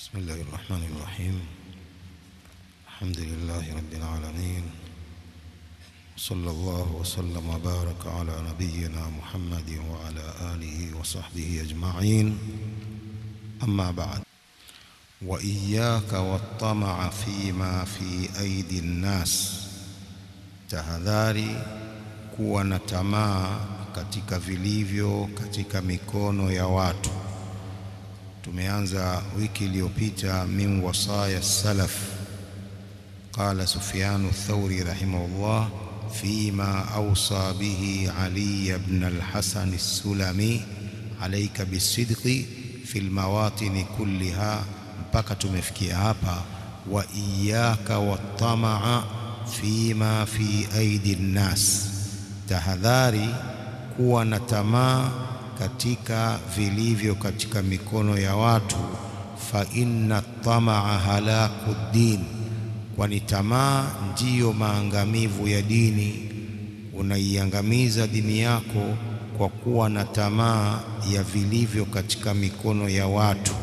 بسم الله الرحمن الرحيم الحمد لله رب العالمين صلى الله وسلم وبارك على نبينا محمد وعلى آله وصحبه أجمعين أما بعد وإياك والطمع فيما في أيدي الناس tahadhari kuwa na tamaa katika vilivyo katika mikono ya watu tumeanza wiki iliyopita min wasaya salaf qala sufyan ath-thawri rahimahullah fima awsa bihi ali ibn al-hasan as-sulami alayka bisidqi fi al-mawatin kulliha mpaka tumefikia hapa wa iyyaka wat-tamaa fima fi aidi nnas, tahadhari kuwa na tamaa katika vilivyo katika mikono ya watu. Fa inna tamaa halaku ddin, kwani tamaa ndiyo maangamivu ya dini. Unaiangamiza dini yako kwa kuwa na tamaa ya vilivyo katika mikono ya watu.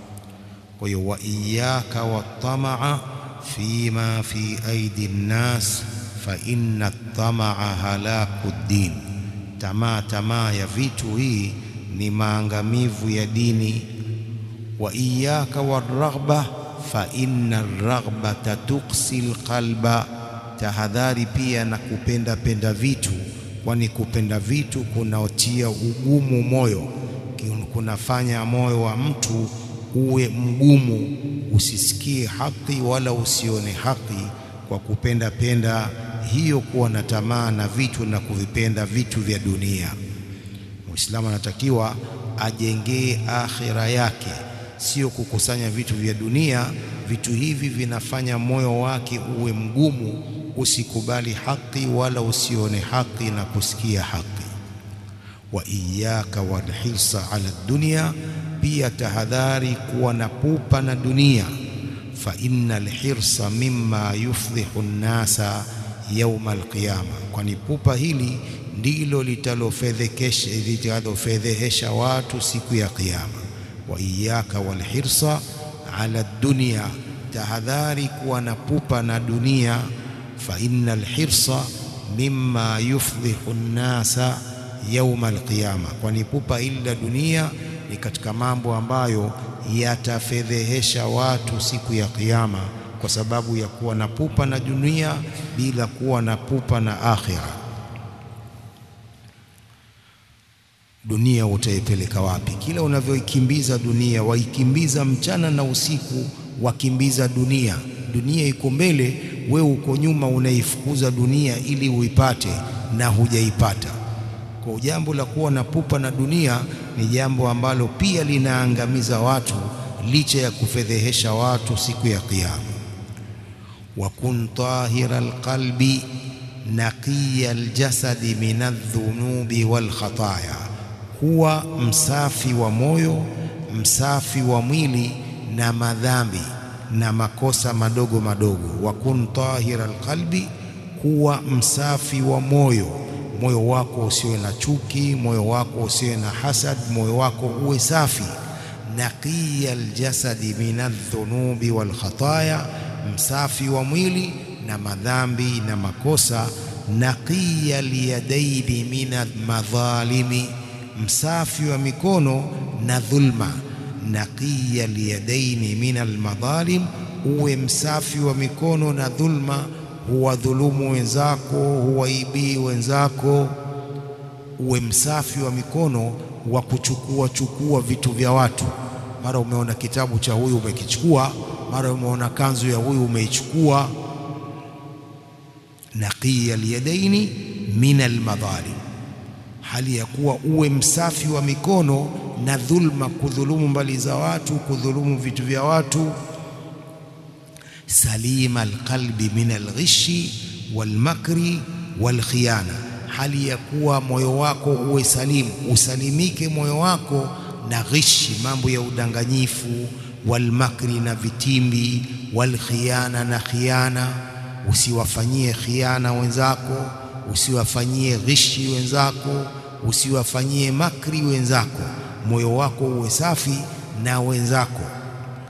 Kwa hiyo wa iyaka watamaa fima fi aidi nnas fa inna tamaa halaku ddin, tamaa tamaa ya vitu hii ni maangamivu ya dini. Wa iyaka warraghba fa inna raghbata tuksi lqalba, tahadhari pia na kupenda penda vitu, kwani kupenda vitu kunaotia ugumu moyo, kunafanya moyo wa mtu uwe mgumu, usisikie haki wala usione haki kwa kupenda penda hiyo, kuwa na tamaa na vitu na kuvipenda vitu vya dunia. Muislamu anatakiwa ajengee akhira yake, sio kukusanya vitu vya dunia. Vitu hivi vinafanya moyo wake uwe mgumu, usikubali haki wala usione haki na kusikia haki. wa iyaka walhirsa ala dunya pia tahadhari kuwa na pupa na dunia. fa inna alhirsa mimma yufdhihu nnasa yauma alqiyama, kwani pupa hili ndilo litalofedhekesha litalofedhehesha watu siku ya Kiyama. wa iyaka walhirsa ala dunya, tahadhari kuwa na pupa na dunia. fa inna alhirsa mimma yufdhihu nnasa yauma alqiyama, kwani pupa hili la dunia ni katika mambo ambayo yatafedhehesha watu siku ya Kiyama, kwa sababu ya kuwa na pupa na dunia bila kuwa na pupa na akhira. Dunia utaipeleka wapi? Kila unavyoikimbiza dunia, waikimbiza mchana na usiku, wakimbiza dunia. Dunia iko mbele, wewe uko nyuma, unaifukuza dunia ili uipate na hujaipata. Kwa jambo la kuwa na pupa na dunia ni jambo ambalo pia linaangamiza watu licha ya kufedhehesha watu siku ya Kiyama. wa kun tahira alqalbi naqiya aljasadi min aldhunubi walkhataya, kuwa msafi wa moyo msafi wa mwili na madhambi na makosa madogo madogo. wa kun tahira alqalbi, kuwa msafi wa moyo moyo wako usiwe na chuki, moyo wako usiwe na hasad, moyo wako uwe safi. naqiya aljasadi min aldhunubi walkhataya, msafi wa mwili na madhambi na makosa. naqiya alyadaini min almadhalimi, msafi wa mikono na dhulma. naqiya alyadaini min almadhalim, uwe msafi wa mikono na dhulma huwadhulumu wenzako, huwaibii wenzako. Uwe msafi wa mikono wa kuchukua chukua vitu vya watu. Mara umeona kitabu cha huyu umekichukua, mara umeona kanzu ya huyu umeichukua. naqiya alyadaini min almadhalim, hali ya kuwa uwe msafi wa mikono na dhulma, kudhulumu mbali za watu, kudhulumu vitu vya watu salima alqalbi min alghishi walmakri walkhiyana, hali ya kuwa moyo wako uwe salimu, usalimike moyo wako na ghishi, mambo ya udanganyifu, walmakri na vitimbi, walkhiyana na khiana, usiwafanyie khiana wenzako, usiwafanyie ghishi wenzako, usiwafanyie makri wenzako, moyo wako uwe safi na wenzako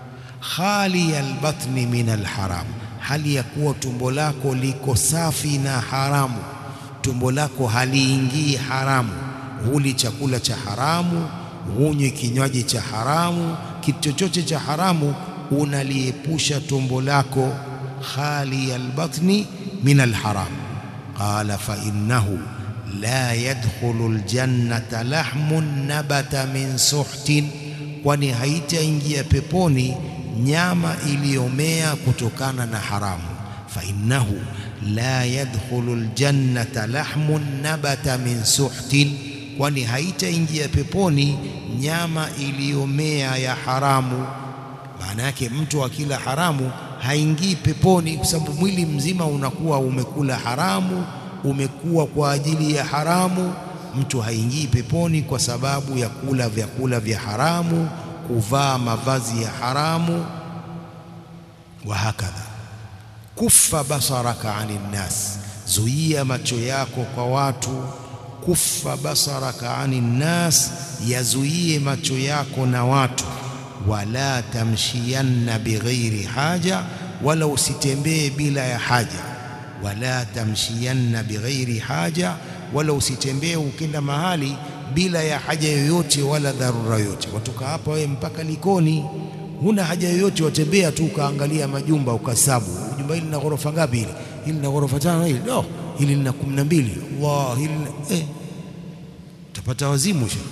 khali albatni min alharam, hali ya kuwa tumbo lako liko safi na haramu, tumbo lako haliingii haramu, huli chakula cha haramu, hunywi kinywaji cha haramu, kitu chochote cha haramu unaliepusha tumbo lako, khali albatni min alharam. Qala fa innahu la yadkhulu aljannata lahmun nabata min suhtin, kwani haitaingia peponi nyama iliyomea kutokana na haramu. Fa innahu la yadkhulu aljannata lahmun nabata min suhtin, kwani haitaingia peponi nyama iliyomea ya haramu. Maana yake mtu akila haramu haingii peponi, kwa sababu mwili mzima unakuwa umekula haramu umekuwa kwa ajili ya haramu. Mtu haingii peponi kwa sababu ya kula vyakula vya haramu, kuvaa mavazi ya haramu. Wa hakadha kuffa basaraka ani nnas, zuia macho yako kwa watu. Kuffa basaraka ani nnas, yazuie macho yako na watu. Wala tamshiyanna bighairi haja, wala usitembee bila ya haja wala tamshiyanna bighairi haja, wala usitembee ukenda mahali bila ya haja yoyote wala dharura yoyote. Watoka hapa wewe mpaka Likoni, huna haja yoyote, watembea tu ukaangalia majumba ukasabu, jumba hili lina ghorofa ngapi? Hili hili lina ghorofa tano, hili no, hili lina kumi na mbili. Allah, hili eh, utapata wazimu sha.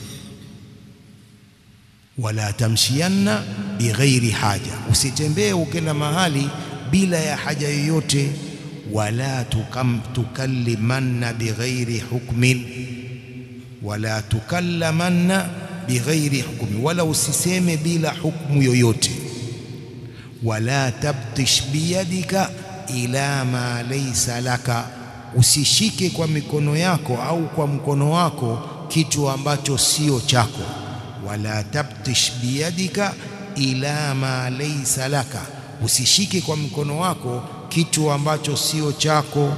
Wala tamshiyanna bighairi haja, usitembee ukenda mahali bila ya haja yoyote wala tukam tukallimanna bighairi hukmin, wala tukallamanna bighairi hukmi, wala usiseme bila hukmu yoyote. Wala tabtish biyadika ila ma laysa laka, usishike kwa mikono yako au kwa mkono wako kitu ambacho sio chako. Wala tabtish biyadika ila ma laysa laka, usishike kwa mkono wako kitu ambacho sio chako.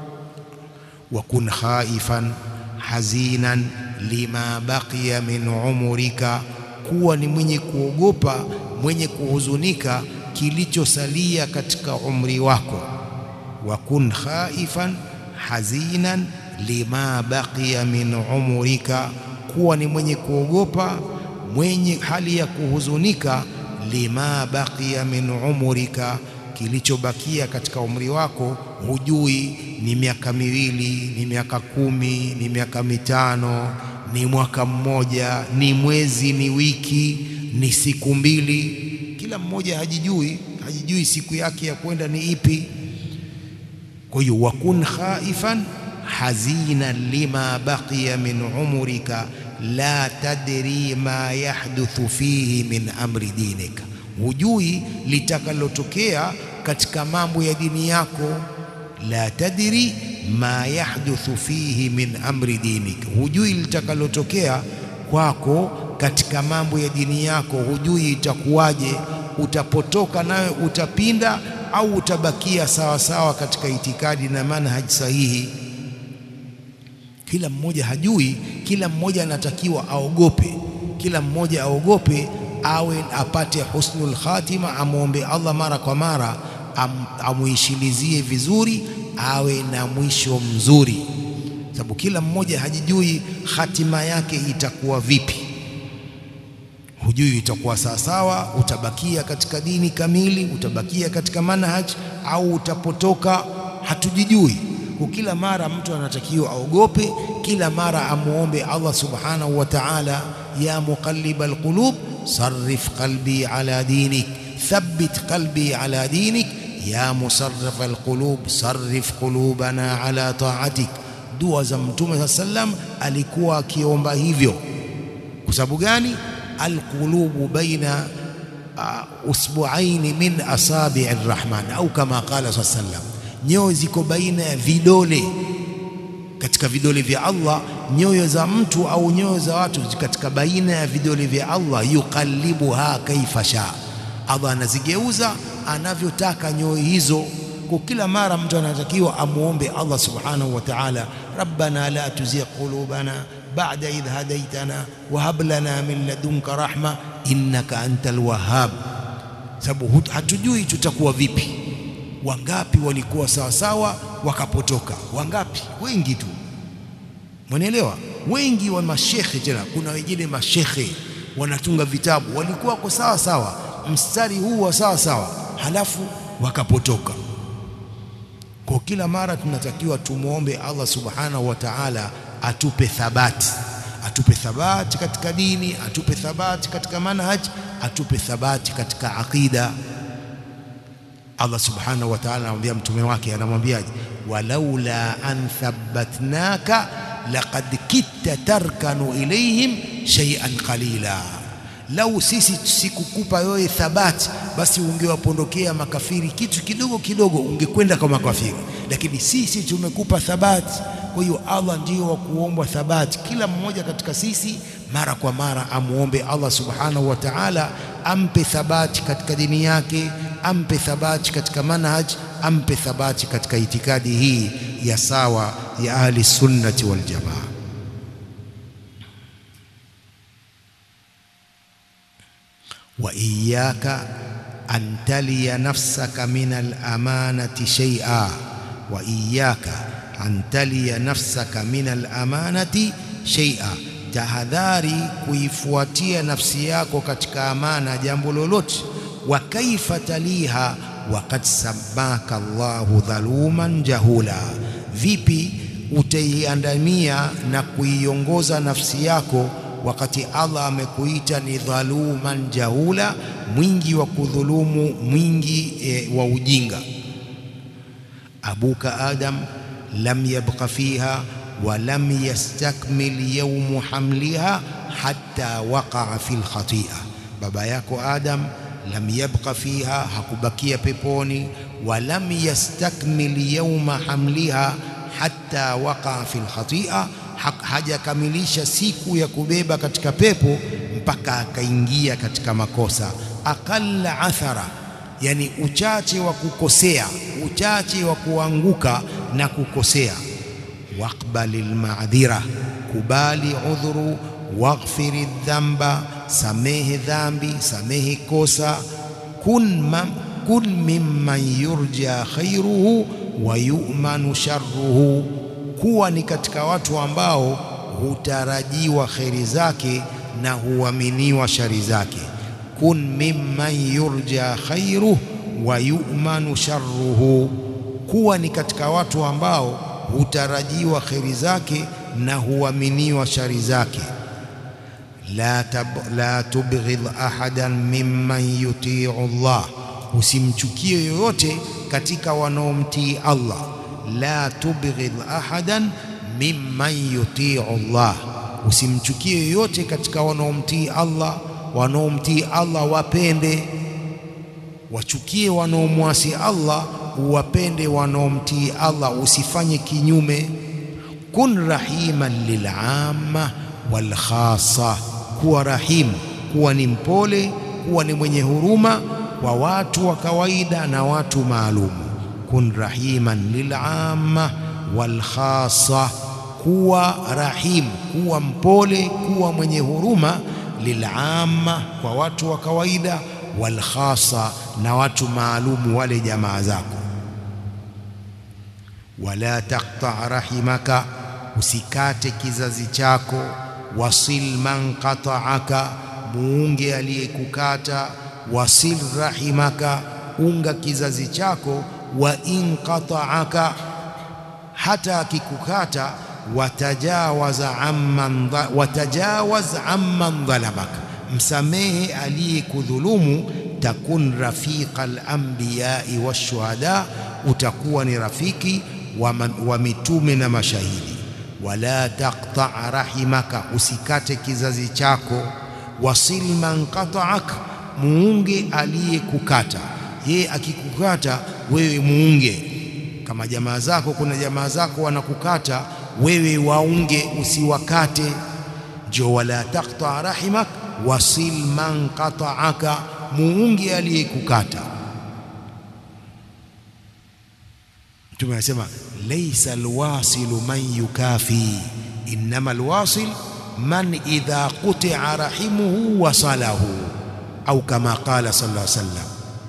wa kun khaifan hazinan lima baqiya min umurika, kuwa ni mwenye kuogopa mwenye kuhuzunika kilichosalia katika umri wako. wa kun khaifan hazinan lima baqiya min umurika, kuwa ni mwenye kuogopa mwenye hali ya kuhuzunika lima baqiya min umurika kilichobakia katika umri wako, hujui ni miaka miwili, ni miaka kumi, ni miaka mitano, ni mwaka mmoja, ni mwezi, ni wiki, ni siku mbili. Kila mmoja hajijui, hajijui siku yake ya kwenda ni ipi. Kwa hiyo wakun khaifan hazinan lima baqiya min umrika la tadri ma yahduthu fihi min amri dinika, hujui litakalotokea katika mambo ya dini yako. La tadri ma yahduthu fihi min amri dinika, hujui litakalotokea kwako katika mambo ya dini yako, hujui itakuwaje, utapotoka nawe utapinda au utabakia sawa sawa katika itikadi na manhaji sahihi. Kila mmoja hajui, kila mmoja anatakiwa aogope, kila mmoja aogope, awe apate husnul khatima, amwombe Allah mara kwa mara am, amuishilizie vizuri, awe na mwisho mzuri, sababu kila mmoja hajijui hatima yake itakuwa vipi. Hujui itakuwa sawasawa, utabakia katika dini kamili, utabakia katika manhaj au utapotoka, hatujijui. Kwa kila mara mtu anatakiwa aogope, kila mara amuombe Allah subhanahu wa ta'ala, ya muqallib alqulub sarrif qalbi ala dinik thabbit qalbi ala dinik ya musarrif alqulub sarrif qulubana ala ta'atik. Dua za Mtume saa sallam alikuwa akiomba hivyo. Kwa sababu gani? alqulubu baina uh, usbuaini min asabii rrahman au kama qala saa sallam, nyoyo ziko baina ya vidole katika vidole vya Allah. Nyoyo za mtu au nyoyo za watu katika baina ya vidole vya Allah, yuqallibuha kaifa shaa, Allah anazigeuza anavyotaka nyoyo hizo. Kwa kila mara mtu anatakiwa amuombe Allah subhanahu wa ta'ala, rabbana la tuzigh qulubana ba'da idh hadaytana wa hab lana min ladunka rahma innaka antal wahhab. sababu hatujui tutakuwa vipi. Wangapi walikuwa sawa sawa wakapotoka? Wangapi? Wengi tu, mwanaelewa? Wengi wa mashekhe, tena kuna wengine mashekhe wanatunga vitabu walikuwa kwa sawa sawa, mstari huu wa sawa sawa, halafu wakapotoka. Kwa kila mara tunatakiwa tumwombe Allah subhanahu wa ta'ala atupe thabati, atupe thabati katika dini, atupe thabati katika manhaj, atupe thabati katika aqida. Allah subhanahu wa ta'ala anamwambia mtume wake, anamwambiaje? walaula an thabbatnaka laqad kitta tarkanu ilayhim shay'an qalila, lau sisi sikukupa wewe thabati, basi ungewapondokea makafiri kitu kidogo kidogo, ungekwenda kwa makafiri, lakini sisi tumekupa thabati. Kwa hiyo Allah ndiyo wa kuombwa thabati. Kila mmoja katika sisi mara kwa mara amuombe Allah subhanahu wa ta'ala ampe thabati katika dini yake, ampe thabati katika manhaj, ampe thabati katika itikadi hii ya sawa ya ahli sunnati wal jamaa. wa iyyaka an taliya nafsaka min al-amanati shay'a wa iyyaka an taliya nafsaka min al-amanati shay'a, tahadhari kuifuatia nafsi yako katika amana jambo lolote. Wa kaifa taliha waqad sammaka Allahu dhaluman jahula, vipi utaiandamia na kuiongoza nafsi yako wakati Allah amekuita ni dhaluman jahula, mwingi wa kudhulumu, mwingi e, wa ujinga. abuka Adam lam yabqa fiha wa lam yastakmil yawmu hamliha hatta waqa'a fil khati'a, baba yako Adam lam yabqa fiha, hakubakia peponi, wa lam yastakmil yawma hamliha hatta waqa'a fil khati'a hajakamilisha siku ya kubeba katika pepo mpaka akaingia katika makosa. Aqalla athara, yani uchache wa kukosea, uchache wa kuanguka na kukosea. Waqbalil ma'dhira, kubali udhuru. Waghfiri dhamba, samehe dhambi, samehe kosa. Kun, ma, kun mimman yurja khairuhu wa yu'manu sharruhu kuwa ni katika watu ambao hutarajiwa kheri zake na huaminiwa shari zake. kun mimman yurja khairuhu wa yu'manu sharruhu, kuwa ni katika watu ambao hutarajiwa kheri zake na huaminiwa shari zake. la, tab, la tubghidh ahadan mimman yuti'u Allah, usimchukie yoyote katika wanaomtii Allah la tubghidh ahadan mimman yutiu Allah, usimchukie yoyote katika wanaomtii Allah. Wanaomtii Allah wapende, wachukie wanaomwasi Allah, uwapende wanaomtii Allah, usifanye kinyume. Kun rahiman lil'amma wal khassa, kuwa rahim, kuwa ni mpole, kuwa ni mwenye huruma kwa watu wa kawaida na watu maalumu kun rahiman lil'amma wal khassa, kuwa rahim, kuwa mpole, kuwa mwenye huruma. Lil'amma, kwa watu wa kawaida. Wal khassa, na watu maalumu, wale jamaa zako. Wala taqta rahimaka, usikate kizazi chako. Wasil man qata'aka, muunge aliyekukata. Wasil rahimaka, unga kizazi chako wa in qata'aka, hata akikukata. Watajawaza amman watajawaz amman dhalamaka, msamehe aliyekudhulumu. Takun rafiqa al-anbiyai washuhada, utakuwa ni rafiki wa, wa mitume na mashahidi. Wala taqta' rahimaka, usikate kizazi chako. Wasil man qata'aka, muunge aliyekukata. Yeye akikukata wewe muunge. Kama jamaa zako, kuna jamaa zako wanakukata wewe, waunge usiwakate. Jo, wala taqta rahimak wasil man qata'aka, muunge aliyekukata. Mtume anasema laysa alwasilu man yukafi innama alwasil man idha quti'a rahimuhu wasalahu, au kama qala sallallahu alayhi wasallam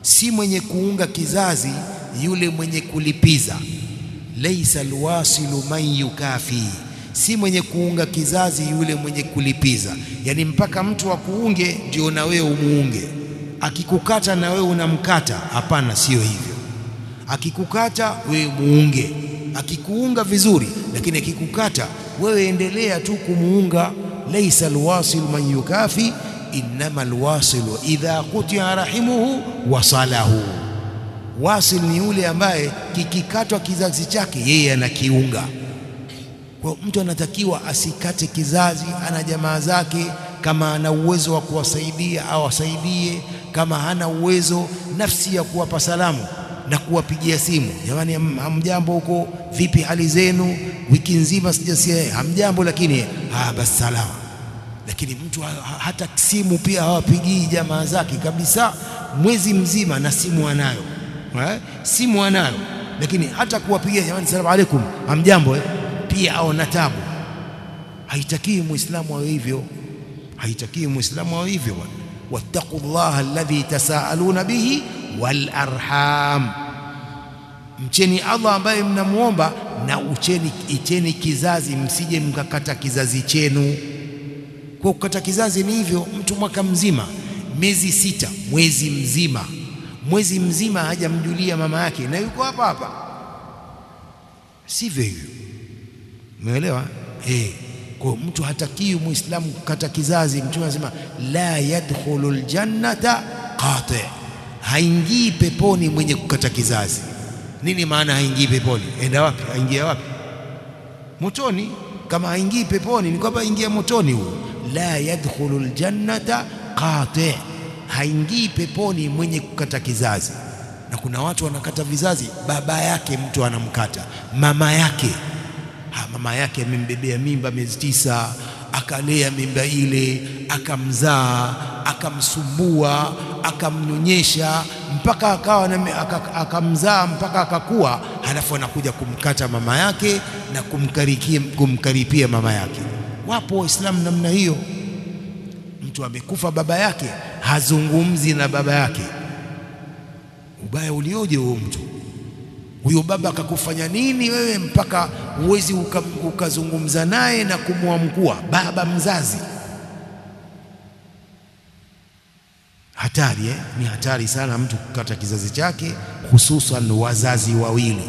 si mwenye kuunga kizazi yule mwenye kulipiza. Laisa alwasilu man yukafi, si mwenye kuunga kizazi yule mwenye kulipiza. Yani mpaka mtu akuunge ndio na wewe umuunge, akikukata na wewe unamkata. Hapana, sio hivyo. Akikukata wewe muunge, akikuunga vizuri, lakini akikukata wewe endelea tu kumuunga. Laisa alwasilu man yukafi innama alwasilu idha kutia rahimuhu wasalahu. Wasil ni yule ambaye kikikatwa kizazi chake yeye anakiunga. Kwa mtu anatakiwa asikate kizazi, ana jamaa zake, kama ana uwezo wa kuwasaidia awasaidie, kama hana uwezo, nafsi ya kuwapa salamu na kuwapigia simu, jamani, hamjambo huko, vipi hali zenu, wiki nzima sijasikia, hamjambo, lakini ah, basi salama lakini mtu hata simu pia hawapigii jamaa zake kabisa, mwezi mzima na simu anayo eh? simu anayo, lakini hata kuwapigia jamani, salamu alaikum, hamjambo eh? pia au na tabu. Haitakii muislamu awe hivyo, haitakii muislamu awe hivyo bwana. wattaqullaha alladhi tasaaluna bihi wal arham, mcheni Allah ambaye mnamuomba na ucheni, icheni kizazi, msije mkakata kizazi chenu kwa kukata kizazi ni hivyo, mtu mwaka mzima, miezi sita, mwezi mzima, mwezi mzima hajamjulia mama yake na yuko hapa hapa, sivyo hivyo? Umeelewa eh? Kwa mtu hatakiwi muislamu kukata kizazi. Mtume anasema la yadkhulu ljannata qati, haingii peponi mwenye kukata kizazi. Nini maana haingii peponi? Enda wapi? Aingia wapi? Motoni. Kama haingii peponi ni kwamba ingia motoni huyo la yadkhulu ljannata qati, haingii peponi mwenye kukata kizazi. Na kuna watu wanakata vizazi, baba yake mtu anamkata, mama yake ha, mama yake amembebea mimba miezi tisa, akalea mimba ile, akamzaa, akamsumbua, akamnyonyesha mpaka akawa akamzaa mpaka akakuwa, halafu anakuja kumkata mama yake na kumkaripia, kumkaripia mama yake. Wapo Waislamu namna hiyo. Mtu amekufa baba yake, hazungumzi na baba yake. Ubaya ulioje huo mtu huyo! Baba akakufanya nini wewe mpaka uwezi ukazungumza uka naye na kumwamkua baba mzazi? Hatari eh? Ni hatari sana mtu kukata kizazi chake, hususan wazazi wawili.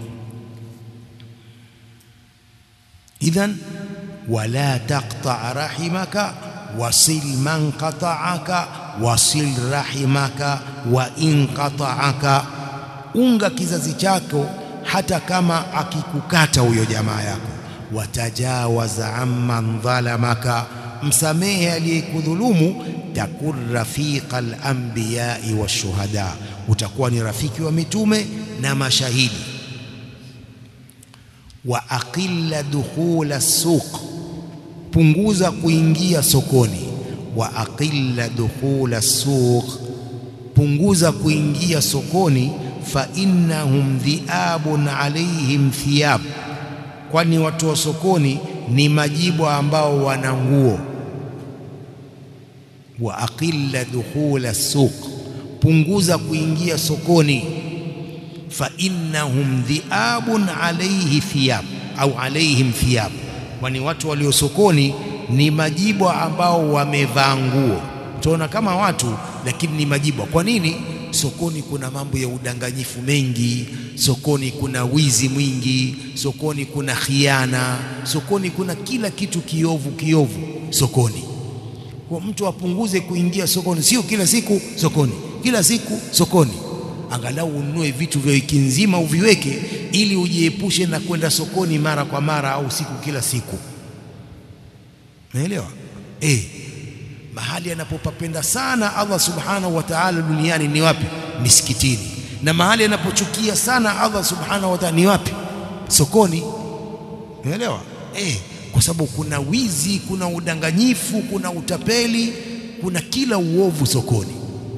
Idhan wala taqta rahimaka wasil man qata'aka wasil rahimaka wa in qata'aka, unga kizazi chako hata kama akikukata huyo jamaa yako. Watajawaza amman dhalamaka, msamehe aliyekudhulumu. Takun rafiqa al-anbiyai washuhada, utakuwa ni rafiki wa mitume na mashahidi. Wa aqilla dukhula suq punguza kuingia sokoni. Wa aqilla dukhula suq, punguza kuingia sokoni. Fa innahum dhiabun alaihim thiyab, kwani watu wa sokoni ni majibwa ambao wana nguo. Wa aqilla dukhula suq, punguza kuingia sokoni. Fa innahum dhiabun alaihi thiyab au alaihim thiyab kwani watu walio sokoni ni majibwa ambao wamevaa nguo. Tunaona kama watu lakini ni majibwa. Kwa nini? Sokoni kuna mambo ya udanganyifu mengi, sokoni kuna wizi mwingi, sokoni kuna khiana, sokoni kuna kila kitu kiovu kiovu sokoni. Kwa mtu apunguze kuingia sokoni, sio kila siku sokoni, kila siku sokoni. Angalau ununue vitu vya wiki nzima uviweke, ili ujiepushe na kwenda sokoni mara kwa mara au siku kila siku. Umeelewa? Eh, mahali anapopapenda sana Allah subhanahu wa ta'ala duniani ni wapi? Misikitini. Na mahali anapochukia sana Allah subhanahu wa ta'ala ni wapi? Sokoni. Umeelewa? Eh, kwa sababu kuna wizi, kuna udanganyifu, kuna utapeli, kuna kila uovu sokoni.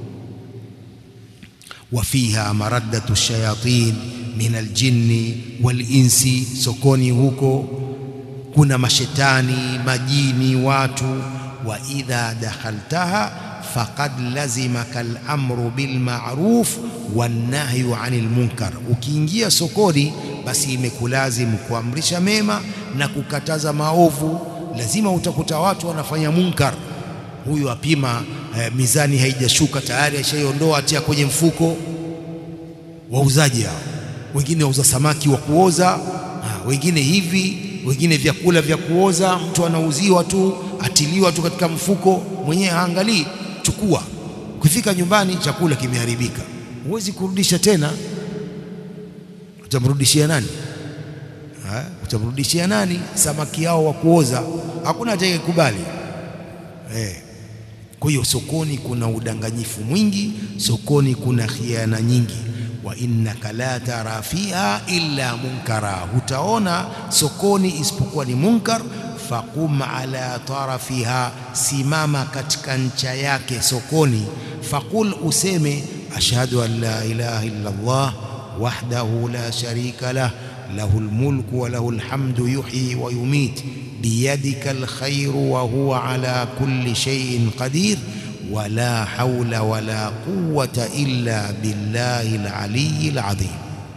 wa fiha maraddatu shayatin min aljinni walinsi, sokoni huko kuna mashetani, majini, watu. wa idha dakhaltaha faqad lazimaka al-amru bil ma'ruf wan nahyu 'anil munkar ukiingia sokoni basi imekulazimu kuamrisha mema na kukataza maovu lazima utakuta watu wanafanya munkar huyu apima eh, mizani haijashuka tayari ashaiondoa atia kwenye mfuko wauzaji hao wengine wauza samaki wa kuoza ha, wengine hivi wengine vyakula vya kuoza mtu anauziwa tu atiliwa tu katika mfuko mwenyewe haangalii chukua ukifika nyumbani chakula kimeharibika huwezi kurudisha tena utamrudishia nani ha? utamrudishia nani samaki yao wa kuoza hakuna atakayekubali eh kwa hiyo sokoni kuna udanganyifu mwingi sokoni kuna khiana nyingi wa innaka la tara fiha illa munkara hutaona sokoni isipokuwa ni munkar faqum ala tarafiha simama katika ncha yake sokoni faqul useme ashhadu an la ilaha illa Allah wahdahu la sharika lah له الملك وله الحمد يحيي ويميت بيدك الخير وهو على كل شيء قدير ولا حول ولا قوة إلا بالله العلي العظيم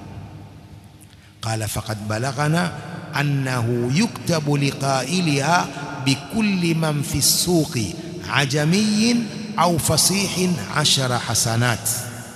قال فقد بلغنا أنه يكتب لقائلها بكل من في السوق عجمي أو فصيح عشر حسنات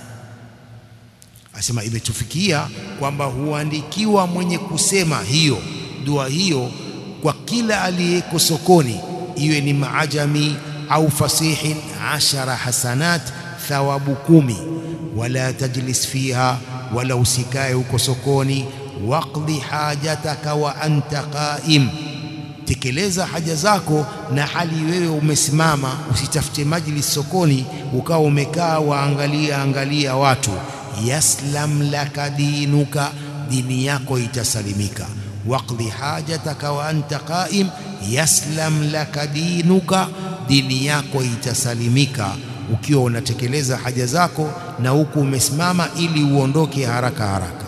asema imetufikia kwamba huandikiwa mwenye kusema hiyo dua hiyo kwa kila aliyeko sokoni iwe ni maajami au fasihin ashara hasanat thawabu kumi wala tajlis fiha wala usikae huko sokoni waqdi hajataka wa anta qaim tekeleza haja zako na hali wewe umesimama usitafute majlis sokoni ukawa umekaa waangalia angalia watu yaslam laka dinuka dini yako itasalimika waqdi hajataka wa anta qaim yaslam laka dinuka dini yako itasalimika ukiwa unatekeleza haja zako na huku umesimama ili uondoke haraka haraka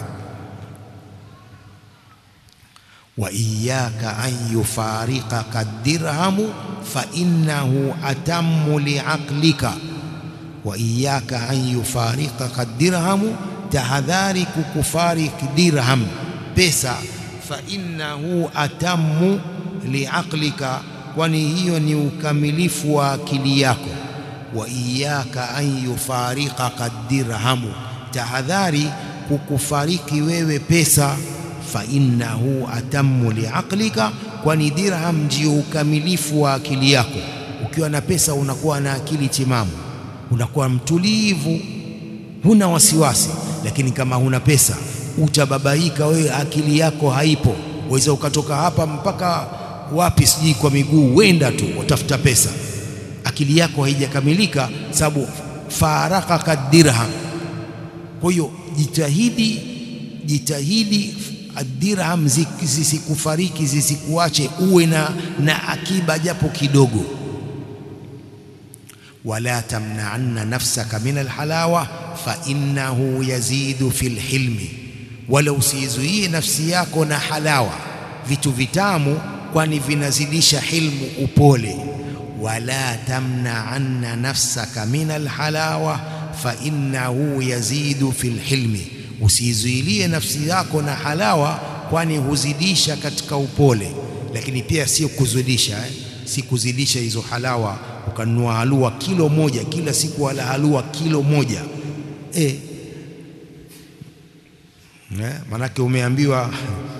wa iyyaka an yufariqaka dirhamu fa innahu atammu liaqlika wa iyyaka an yufariqaka dirhamu tahadhari kukufariki dirham pesa fa innahu atammu liaqlika kwani hiyo ni ukamilifu wa akili yako wa iyyaka an yufariqaka dirhamu tahadhari kukufariki wewe pesa fa innahu atammu liaqlika kwani dirham ndio ukamilifu wa akili yako ukiwa na pesa unakuwa na akili timamu unakuwa mtulivu huna wasiwasi lakini kama huna pesa utababaika wewe akili yako haipo waweza ukatoka hapa mpaka wapi sijui kwa miguu wenda tu utafuta pesa akili yako haijakamilika sababu farakaka dirham kwa hiyo jitahidi jitahidi dirham zisikufariki zisikuache uwe na, na akiba japo kidogo wala tamna'anna nafsaka min alhalawa fa innahu yazidu fil hilmi wala usizuie nafsi yako na halawa vitu vitamu kwani vinazidisha hilmu upole wala tamna'anna nafsaka min alhalawa fa innahu yazidu fil hilmi usizuilie nafsi yako na halawa kwani huzidisha katika upole lakini pia sio kuzidisha eh? si kuzidisha hizo halawa ukanunua halua kilo moja kila siku wala halua kilo moja eh eh manake umeambiwa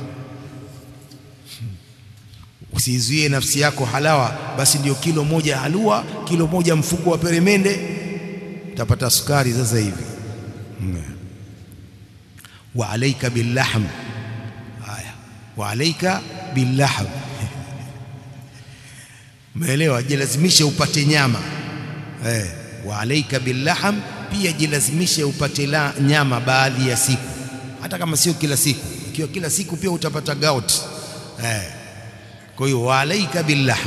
usizuie nafsi yako halawa basi ndio kilo moja halua kilo moja mfuko wa peremende utapata sukari sasa hivi wa alaika billahm haya wa alaika billahm umeelewa jilazimishe upate nyama eh wa alaika billahm pia jilazimishe upate la nyama baadhi ya siku hata kama sio kila siku ikiwa kila siku pia utapata gout eh kwa hiyo wa alaika billahm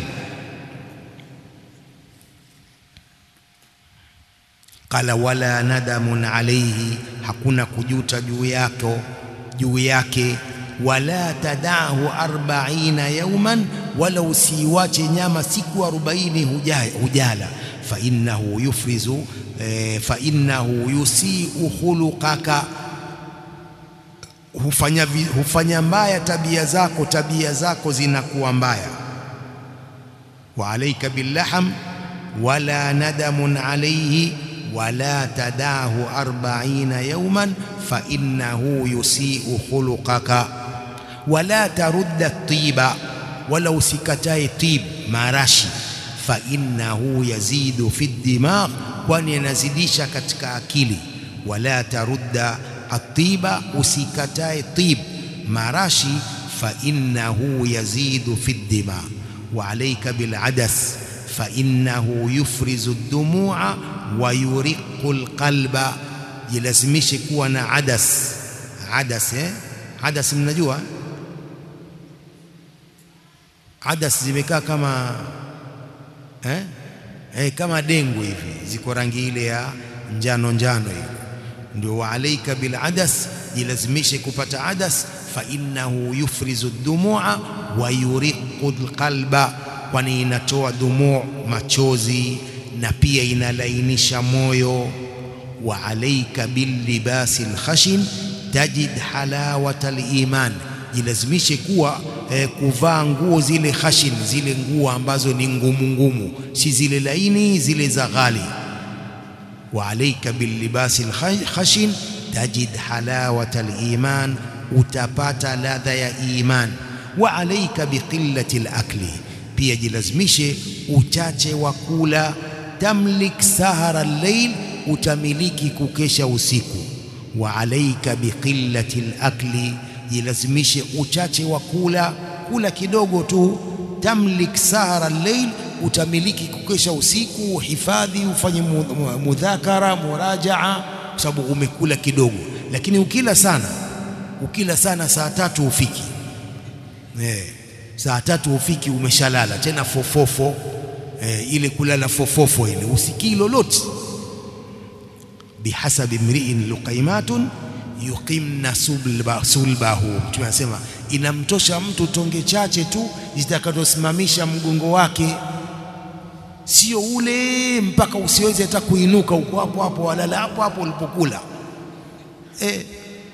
qala wala nadamun alayhi hakuna kujuta juu yako juu yake wala tadahu 40 yawman wala usiiwache nyama siku arobaini hujala fa innahu yufrizu e, fa innahu yusiu khuluqaka hufanya, hufanya mbaya tabia zako tabia zako zinakuwa mbaya wa alaika billaham wala nadamun alayhi wala tadahu arbaina yawman fa innahu yusiu khuluqaka wala tarudda tiba wala usikatae tib marashi fa innahu yazidu fi dimagh kwani yanazidisha katika akili wala tarudda atiba usikatae tib marashi fa innahu yazidu fi dimagh wa alayka bil adas fa innahu yufrizu ad-dumu'a wa yuriqu al-qalba jilazimishe kuwa na adas adas eh adas mnajua adas zimekaa kama eh? Eh, kama dengu hivi ziko rangi ile ya njano njano hivi ndio wa alaika bil adas jilazimishe kupata adas fa innahu yufrizu dumua wa yuriqu alqalba kwani inatoa dumu machozi na pia inalainisha moyo wa alaika bil libasi alkhashin tajid halawata aliman jilazimishe kuwa eh, kuvaa nguo zile khashin zile nguo ambazo ni ngumu ngumu si zile laini zile za ghali wa alayka bil libasi khashin tajid halawata aliman utapata ladha ya iman wa alayka biqillati alakli pia jilazimishe uchache wa kula tamlik sahara al-layl utamiliki kukesha usiku wa alayka biqillati alakli jilazimishe uchache wa kula kula kidogo tu tamlik sahara al-layl utamiliki kukesha usiku hifadhi ufanye mudhakara murajaa kwa sababu umekula kidogo lakini ukila sana ukila sana saa tatu ufiki eh saa tatu ufiki umeshalala tena fofofo eh, ile kulala fofofo ile usikii lolote bihasabi mri'in luqaimatun yuqimna sulba, sulbahu mtume anasema inamtosha mtu tonge chache tu zitakazosimamisha mgongo wake sio ule mpaka usiweze hata kuinuka uko hapo hapo walala hapo hapo ulipokula eh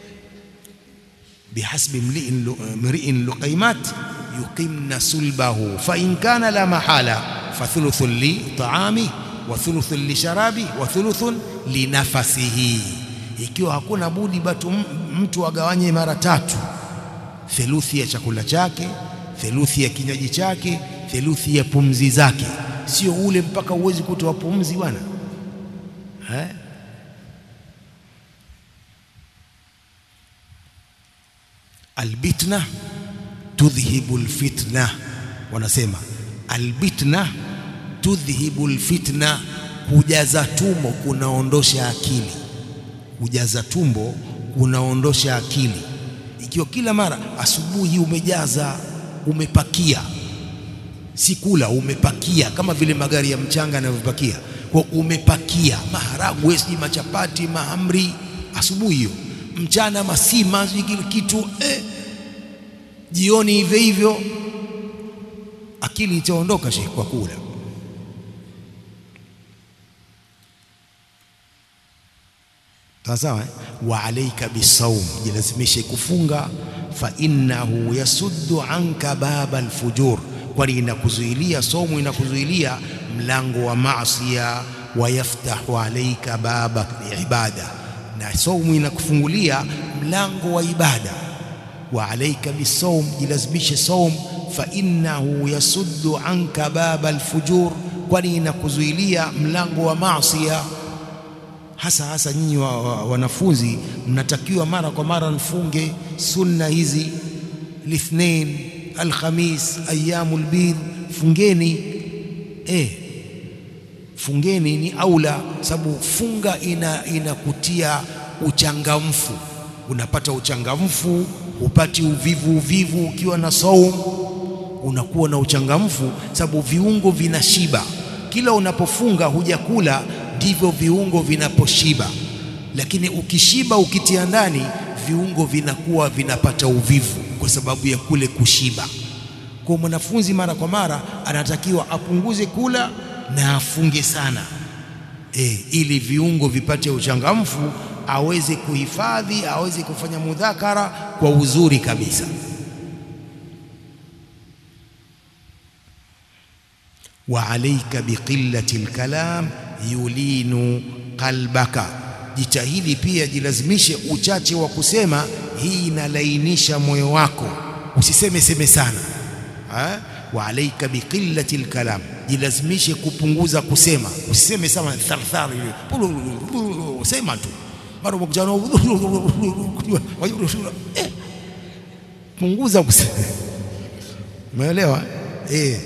bihasbi mri'in luqaimat yuqimna sulbahu fa in kana la mahala fa thuluthun li ta'ami wa thuluthun li sharabi wa thuluthun li nafasihi ikiwa hakuna budi batu mtu agawanye mara tatu theluthi ya chakula chake theluthi ya kinywaji chake theluthi ya pumzi zake sio ule mpaka uwezi kutoa pumzi bwana eh albitna tudhhibu alfitna wanasema albitna tudhhibu alfitna kujaza tumbo kunaondosha akili kujaza tumbo kunaondosha akili ikiwa kila mara asubuhi umejaza umepakia si kula umepakia kama vile magari ya mchanga yanavyopakia kwa umepakia maharagwe si machapati mahamri asubuhi hiyo mchana masima kile kitu eh. jioni hivyo hivyo akili itaondoka shekhi kwa kula sawa wa alayka bisawm jilazimishe kufunga fa innahu yasuddu anka baba alfujur kwani inakuzuilia somo inakuzuilia mlango wa maasiya wa yaftahu alayka baba ibada na somo inakufungulia mlango wa ibada wa alayka bisawm jilazimishe somo fa innahu yasuddu anka baba alfujur kwani inakuzuilia mlango wa maasiya hasa hasa nyinyi wa, wa, wanafunzi mnatakiwa mara kwa mara mfunge sunna hizi lithnain alkhamis ayyamul bid fungeni eh fungeni ni aula sababu funga ina inakutia uchangamfu unapata uchangamfu upati uvivu uvivu ukiwa na saum unakuwa na uchangamfu sababu viungo vinashiba kila unapofunga hujakula ndivyo viungo vinaposhiba lakini ukishiba ukitia ndani viungo vinakuwa vinapata uvivu kwa sababu ya kule kushiba Kwa mwanafunzi mara kwa mara anatakiwa apunguze kula na afunge sana e, ili viungo vipate uchangamfu, aweze kuhifadhi, aweze kufanya mudhakara kwa uzuri kabisa. wa alaika biqillati lkalam yulinu qalbaka, jitahidi pia, jilazimishe uchache wa kusema. Hii inalainisha moyo wako, usiseme seme sana ha? wa alaika biqillati lkalam, jilazimishe kupunguza kusema, usiseme sana tharthar, sema tu mara umekutana eh, punguza kusema. Umeelewa eh?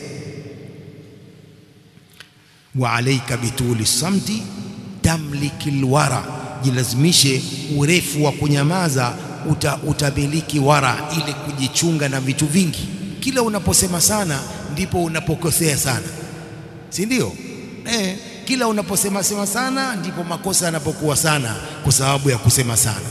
wa alaika bituli samti tamliki lwara, jilazimishe urefu wa kunyamaza, uta, utamiliki wara, ili kujichunga na vitu vingi. Kila unaposema sana ndipo unapokosea sana, si ndio? Eh, kila unaposema sema sana ndipo makosa yanapokuwa sana, kwa sababu ya kusema sana.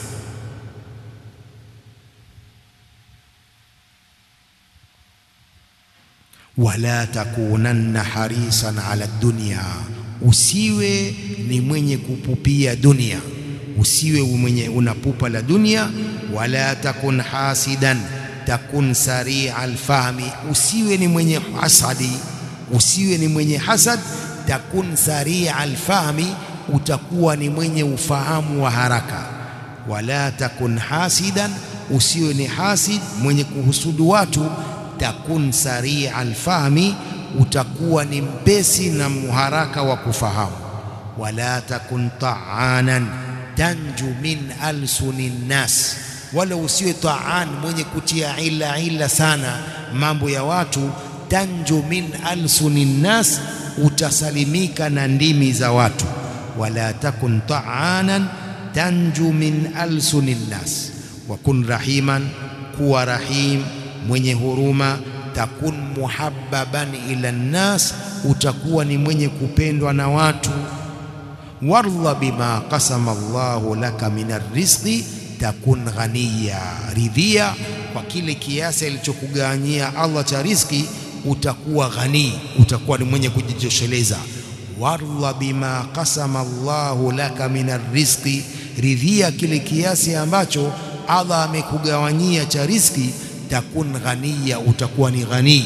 wala takunanna harisan ala dunya, usiwe ni mwenye kupupia dunia, usiwe mwenye unapupa la dunia. Wala takun hasidan takun saria alfahmi, usiwe ni mwenye hasadi, usiwe ni mwenye hasad. Takun saria alfahmi, utakuwa ni mwenye ufahamu wa haraka. Wala takun hasidan, usiwe ni hasid, mwenye kuhusudu watu takun saria alfahmi, utakuwa ni mpesi na muharaka wa kufahamu. Wala takun taanan tanju min alsuni nnas, wala usiwe taan mwenye kutia ila ila sana mambo ya watu. Tanju min alsuni nnas, utasalimika na ndimi za watu. Wala takun taanan tanju min alsuni nnas, wa kun rahiman, kuwa rahim mwenye huruma. Takun muhabbaban ila nnas, utakuwa ni mwenye kupendwa na watu. Wardha bima qasama Allahu laka min arrizqi takun ghaniya, ridhia kwa kile kiasi alichokugawanyia Allah cha riziki, utakuwa ghani, utakuwa ni mwenye kujitosheleza. Wardha bima qasama Allahu laka min arrizqi, ridhia kile kiasi ambacho Allah amekugawanyia cha riziki takun ghaniya, utakuwa ni ghani.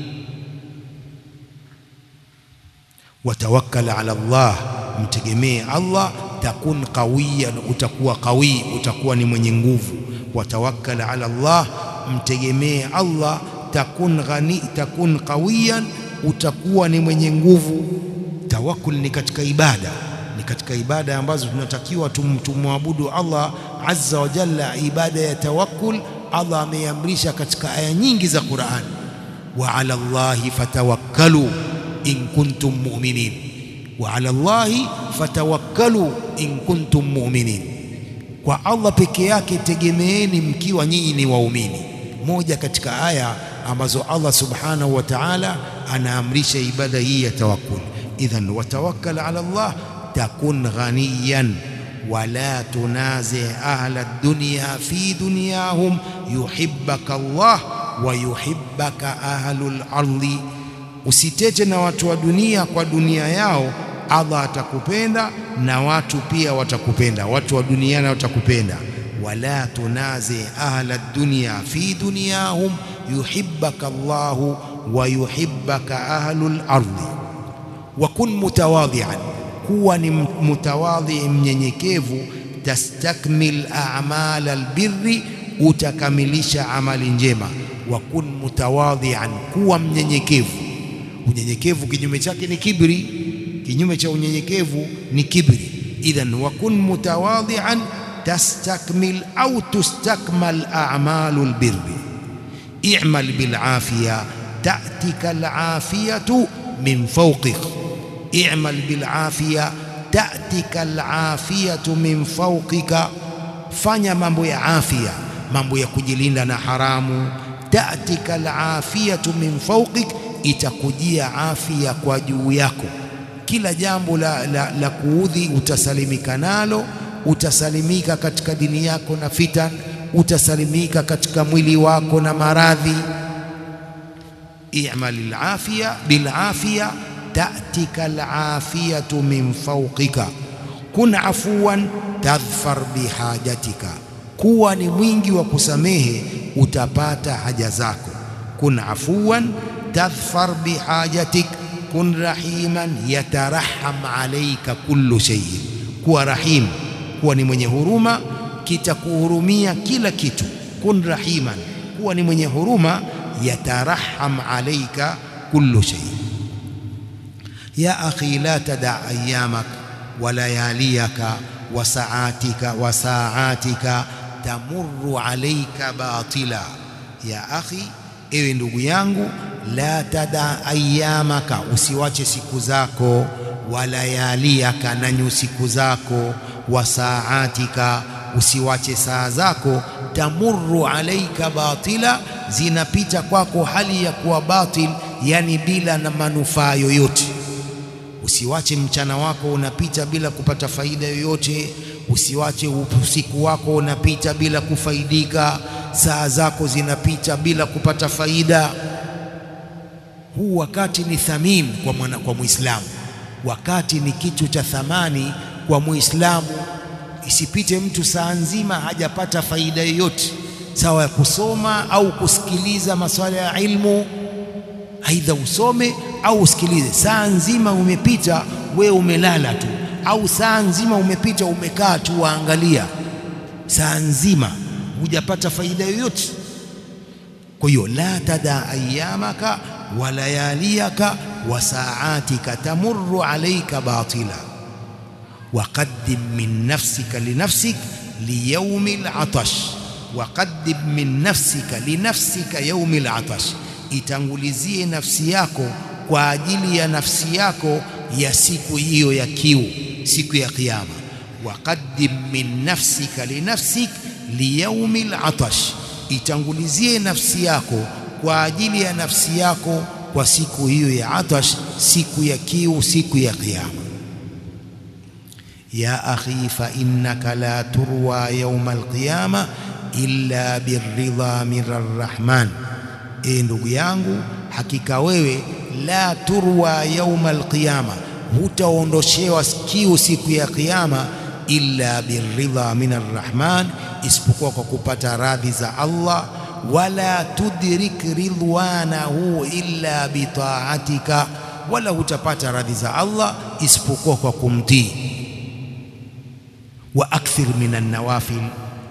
Watawakkal ala Allah, mtegemee Allah. Takun qawiyan, utakuwa qawi, utakuwa ni mwenye nguvu. Watawakkal ala Allah, mtegemee Allah. Takun ghani, takun qawiyan, utakuwa ni mwenye nguvu. Tawakkul ni katika ibada, ni katika ibada ambazo tunatakiwa tumwabudu Allah azza wa jalla. Ibada ya tawakkul Allah ameamrisha katika aya nyingi za Qur'an, wa ala Allahi fatawakkalu in kuntum mu'minin, wa ala Allahi fatawakkalu in kuntum mu'minin, kwa Allah peke yake tegemeeni mkiwa nyinyi ni waumini. Moja katika aya ambazo Allah subhanahu wa ta'ala anaamrisha ibada hii ya tawakkul. Idhan watawakkal ala Allah takun ghaniyan wala tunazi ahla dunya fi dunyahum yuhibbaka Allah wa yuhibbaka ahlul ardi, usitete na watu wa dunia kwa dunia yao, Allah atakupenda na watu pia watakupenda, watu wa duniani watakupenda. Wala tunazi ahla dunya fi dunyahum yuhibbaka Allahu wa yuhibbaka ahlul ardi. Wa kun mutawadhian kuwa ni mutawadhi mnyenyekevu. Tastakmil a'mal albirri, utakamilisha amali njema. Wa kun mutawadhian, kuwa mnyenyekevu. Unyenyekevu kinyume chake ni kibri, kinyume cha unyenyekevu ni kibri. Idhan wa kun mutawadhian tastakmil au tustakmal a'malu albirri. i'mal bil afiya ta'tika al afiyatu min fawqik i'mal bil afiya ta'tika al-afiyatu min fawqika, fanya mambo ya afya, mambo ya kujilinda na haramu. Ta'tika al-afiyatu min fawqik, itakujia afya kwa juu yako. Kila jambo la, la, la kuudhi utasalimika nalo, utasalimika katika dini yako na fitan, utasalimika katika mwili wako na maradhi. i'mal al-afiya bil-afiya ta'tika al-afiyatu min fawqika kun afuwan tadhfar bihajatika kuwa ni mwingi wa kusamehe utapata haja zako kun afuwan tadhfar bihajatik kun rahiman yataraham alayka kullu shay'in kuwa rahim kuwa ni mwenye huruma kitakuhurumia kila kitu kun rahiman kuwa ni mwenye huruma yataraham alayka kullu shay ya akhi la tada ayamak wa layaliyaka wa saatika wa saatika tamurru alayka batila ya akhi ewe ndugu yangu la tada ayamaka usiwache siku zako walayaliaka na nyusiku zako wa saatika usiwache saa zako tamurru alaika batila zinapita kwako hali ya kuwa batil yani bila na manufaa yoyote usiwache mchana wako unapita bila kupata faida yoyote usiwache usiku wako unapita bila kufaidika saa zako zinapita bila kupata faida huu wakati ni thamini kwa mwana, kwa Muislamu wakati ni kitu cha thamani kwa Muislamu isipite mtu saa nzima hajapata faida yoyote sawa ya kusoma au kusikiliza masuala ya ilmu aidha usome au usikilize saa nzima umepita we umelala tu au saa nzima umepita umekaa tu waangalia saa nzima hujapata faida yoyote kwa hiyo la tada ayamaka wa layaliyaka wa saatika tamurru alayka batila وقدم من نفسك لنفسك ليوم العطش وقدم من نفسك لنفسك يوم العطش itangulizie nafsi yako kwa ajili ya nafsi yako ya siku hiyo ya kiu siku ya kiyama waqaddim min nafsika linafsik liyaumi latash itangulizie nafsi yako kwa ajili ya nafsi yako kwa siku hiyo ya atash siku ya kiu siku ya kiyama يا أخي فإنك لا تروى يوم القيامة إلا بالرضا من الرحمن إيه ndugu yangu hakika wewe la turwa yauma alqiyama hutaondoshewa kiu siku ya kiyama illa birridha min arrahman isipokuwa kwa kupata radhi za Allah wala tudrik ridwanahu illa bitaatika wala hutapata radhi za Allah isipokuwa kwa kumtii واكثر من النوافل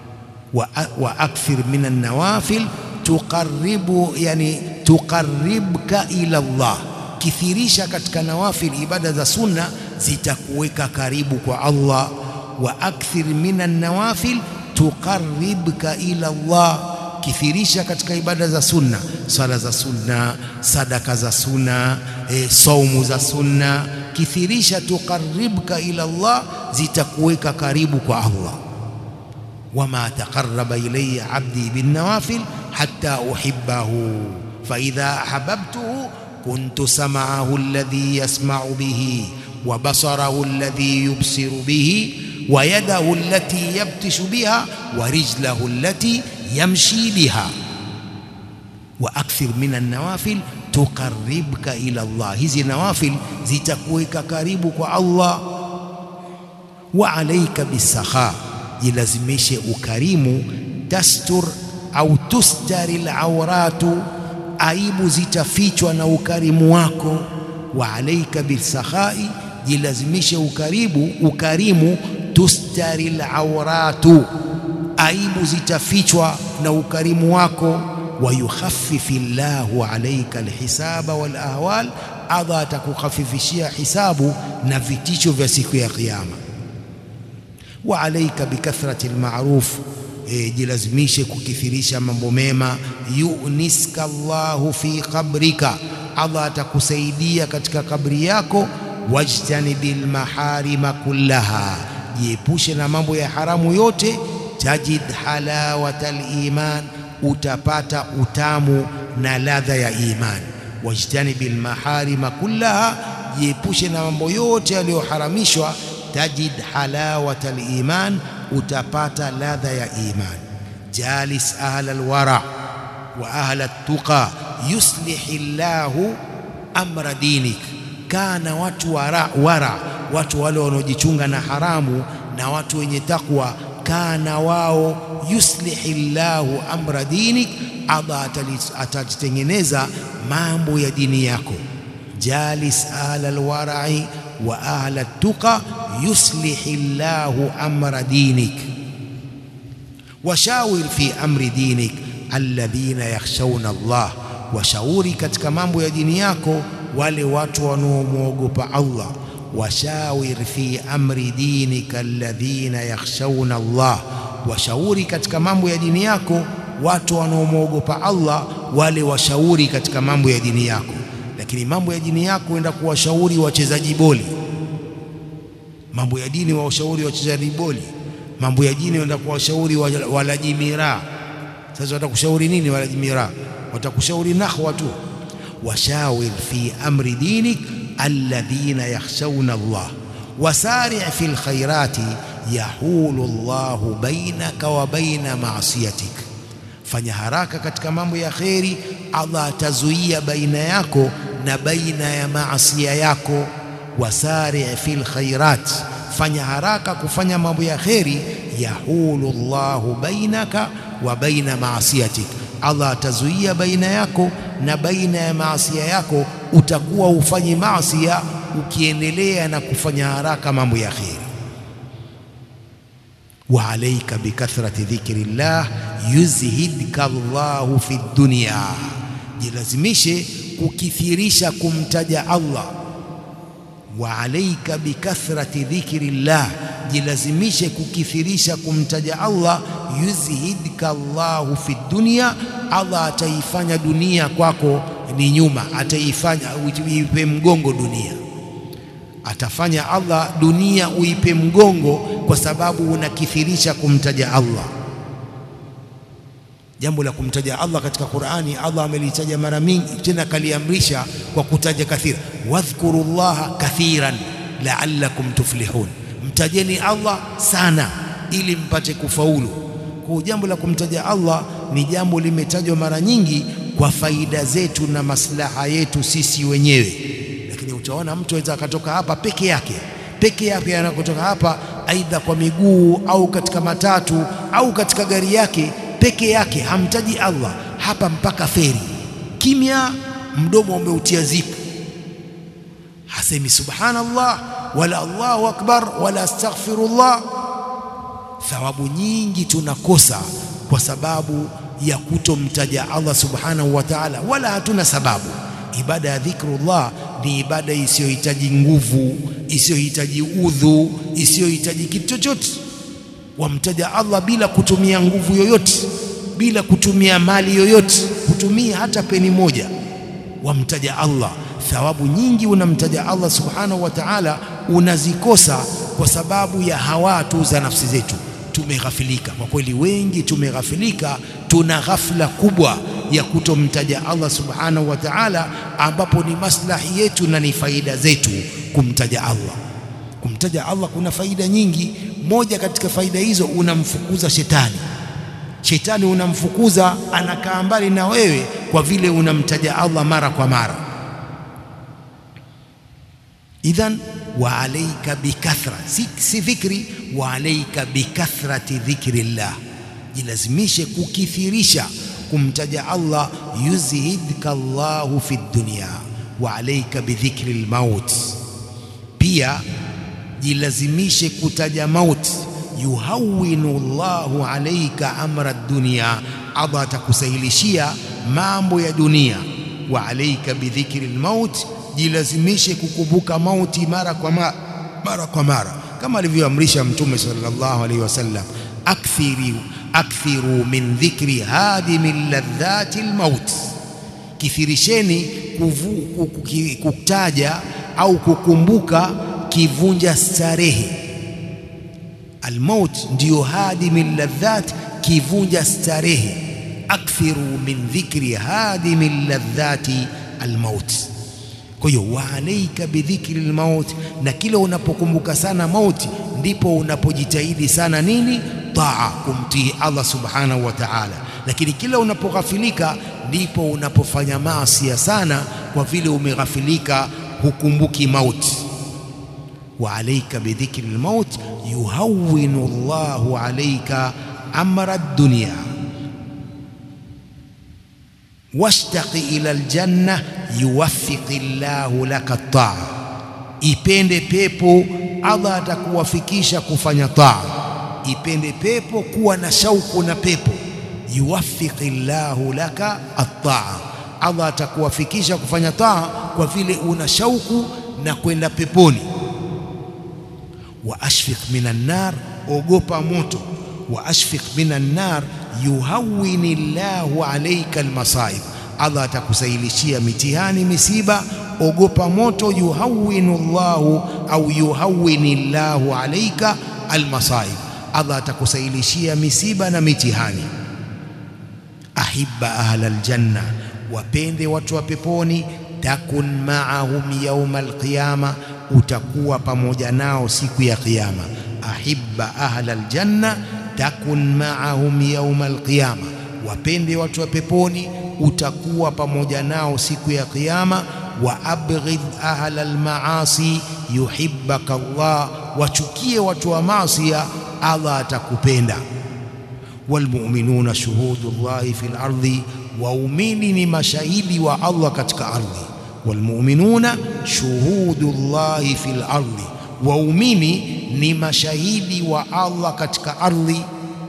واكثر من النوافل تقرب يعني تقربك الى الله kithirisha katika nawafil ibada za sunna zitakuweka karibu kwa Allah wa akthir minan nawafil tuqarribka ila Allah kithirisha katika ibada za sunna sala za sunna sadaka za sunna e, saumu za sunna kithirisha tuqarribka ila Allah zitakuweka karibu kwa Allah wama taqarraba ilayya abdi bin nawafil hatta uhibbahu fa idha ahabbtuhu kuntu sam'ahu alladhi yasma'u bihi wa basarahu alladhi yubsiru bihi wa yadahu allati yabtishu biha wa rijlahu allati yamshi biha wa akthir min an-nawafil tuqarribka ila Allah hizi nawafil zitakuweka karibu kwa Allah wa alayka bisakha jilazimishe ukarimu tastur au tustari al-awratu aibu zitafichwa na ukarimu wako wa alayka bisakhai jilazimishe ukaribu ukarimu tustari al-awratu aibu zitafichwa na ukarimu wako ويخفف الله عليك الحساب والأهوال Allah atakukhafifishia hisabu na vitisho vya siku ya kiyama. Wa alaika bikathrati almaruf, e, jilazimishe kukithirisha mambo mema. Yuniska Allahu fi qabrika, Allah atakusaidia katika kabri yako. Wajtanibil maharima kullaha, jiepushe na mambo ya haramu yote. Tajid halawata liman utapata utamu na ladha ya imani. Wajtanibil maharima kullaha, jiepushe na mambo yote yaliyoharamishwa. Tajid halawata liman, utapata ladha ya imani. Jalis ahla alwara wa ahla tuqa yuslihi llahu amra dinik, kana watu wara, wara watu wale wanaojichunga na haramu na watu wenye takwa, kana wao yuslihi llahu amra dinik, Allah atajitengeneza mambo ya dini yako. jalis ahla alwarai wa ahla tuqa yuslihi llahu amra dinik washawir fi amri dinik alladhina yakhshawna Allah, washauri katika mambo ya dini yako wale watu wanaomwogopa Allah. Washawir fi amri dinika alladhina yakhshawna Allah, washauri katika mambo ya dini yako watu wanaomwogopa Allah, wale washauri katika mambo ya dini yako. Lakini mambo ya dini yako enda kuwashauri wachezaji boli, mambo ya dini washauri wachezaji boli mambo ya dini wenda kuwashauri walaji miraa. Sasa watakushauri nini walaji miraa? Watakushauri nahwa tu. Washawir fi amri dinik alladhina yakhshawna Allah wasari' fi lkhairati yahulu Allahu bainaka wa baina maasiyatik, fanya haraka katika mambo ya kheri, Allah atazuia baina yako na baina ya maasia yako. Wasari' fi lkhairat fanya haraka kufanya mambo ya kheri, yahulu Allahu bainaka wa baina maasiyatik, Allah atazuia baina yako na baina ya maasia yako. Utakuwa ufanyi maasia ukiendelea na kufanya haraka mambo ya kheri. Wa alaika bikathrati dhikri llah yuzhidka Allahu fi dunya, jilazimishe kukithirisha kumtaja Allah wa alaika bikathrati dhikri llah, jilazimishe kukithirisha kumtaja Allah. Yuzhidka Allahu fi dunya, Allah ataifanya dunia kwako ni nyuma, ataifanya uipe mgongo dunia, atafanya Allah dunia uipe mgongo kwa sababu unakithirisha kumtaja Allah. Jambo la kumtaja Allah katika Qur'ani, Allah amelitaja mara mingi, tena kaliamrisha kwa kutaja kathira, wadhkuru llaha kathiran la'allakum tuflihun, mtajeni Allah sana ili mpate kufaulu. Kwa jambo la kumtaja Allah ni jambo limetajwa mara nyingi kwa faida zetu na maslaha yetu sisi wenyewe, lakini utaona mtu aweza akatoka hapa peke yake peke yake, anakotoka hapa aidha kwa miguu au katika matatu au katika gari yake peke yake hamtaji Allah hapa mpaka feri, kimya, mdomo umeutia zipu, hasemi subhanallah wala Allahu akbar wala astaghfirullah. Thawabu nyingi tunakosa kwa sababu ya kutomtaja Allah subhanahu wa ta'ala, wala hatuna sababu. Ibada ya dhikrullah ni ibada isiyohitaji nguvu, isiyohitaji udhu, isiyohitaji kitu chochote wamtaja Allah bila kutumia nguvu yoyote, bila kutumia mali yoyote, kutumia hata peni moja, wamtaja Allah. Thawabu nyingi unamtaja Allah subhanahu wa ta'ala unazikosa kwa sababu ya hawa tu za nafsi zetu. Tumeghafilika kwa kweli, wengi tumeghafilika, tuna ghafla kubwa ya kutomtaja Allah subhanahu wa ta'ala, ambapo ni maslahi yetu na ni faida zetu kumtaja Allah. Kumtaja Allah kuna faida nyingi. Moja katika faida hizo, unamfukuza shetani. Shetani unamfukuza, anakaa mbali na wewe kwa vile unamtaja Allah mara kwa mara. Idhan wa alaika bikathra, si, si dhikri, wa alaika bikathrati dhikri llah, jilazimishe kukithirisha kumtaja Allah. Yuzhidka Allahu fi dunya wa alaika bidhikri lmaut, pia jilazimishe kutaja mauti. Yuhawinu Allahu alaika amra dunya, Allah atakusahilishia mambo ya dunia. Wa alaika bidhikri lmaut, jilazimishe kukumbuka mauti mara kwa mara, mara kwa mara, kama alivyoamrisha Mtume sallallahu alaihi wasallam, akthiru akthiru min dhikri hadimi ladhati lmaut, kithirisheni kutaja au kukumbuka kivunja starehe. Almaut ndiyo hadimi ladhat, kivunja starehe. Akthiru min dhikri hadimi ladhati almaut. Kwa hiyo wa alaika bidhikri lmaut, na kila unapokumbuka sana mauti ndipo unapojitahidi sana nini? Taa, kumtii Allah subhanahu wa ta'ala. Lakini kila unapoghafilika ndipo unapofanya maasi sana, kwa vile umeghafilika, hukumbuki mauti. wa alaika bidhikri lmaut yuhawinu Allahu alaika amra dunya washtaqi ila aljanna yuwaffiqi llahu laka taa, ipende pepo, Allah atakuwafikisha kufanya taa. Ipende pepo, kuwa na shauku na pepo. Yuwaffiqi llahu laka attaa, Allah atakuwafikisha kufanya taa kwa vile una shauku na kwenda peponi. Wa ashfiq minan nar, ogopa moto. Wa ashfiq minan nar yuhawini llahu alaika almasaib, Allah atakusailishia mitihani misiba. Ogopa moto. Yuhawinu llahu au yuhawini llahu alaika almasaib, Allah atakusailishia misiba na mitihani. Ahibba ahla aljanna, wapende watu wa peponi. Takun maahum yauma alqiyama, utakuwa pamoja nao siku ya Kiyama. Ahibba ahla aljanna takun maahum yauma alqiyama, wapende watu wa peponi, utakuwa pamoja nao siku ya Kiyama. Wa abghidh ahla almaasi yuhibbaka Allah, wachukie watu wa maasia, Allah atakupenda. Walmuminuna shuhudu llahi fil ardi, waumini ni mashahidi wa Allah katika ardhi. Walmuminuna shuhudu llahi fil ardi, waumini ni mashahidi wa Allah katika ardhi.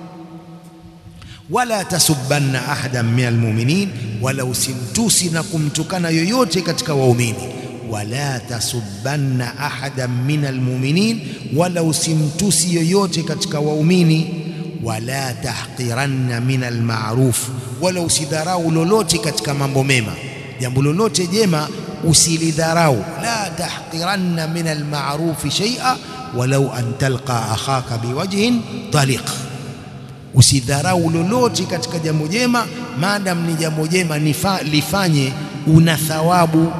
Wala tasubbanna ahadan min almuminin, wala usimtusi na kumtukana yoyote katika waumini. Wala tasubbanna ahadan min almuminin, wala usimtusi yoyote katika waumini. Wala tahqiranna min almaruf, wala usidharau lolote katika mambo mema, jambo lolote jema usilidharau. La tahqiranna min almarufi shay'a walau an talqa akhaka biwajhin taliq, usidharau lolote katika jambo jema, maadam ni jambo jema lifanye, una thawabu.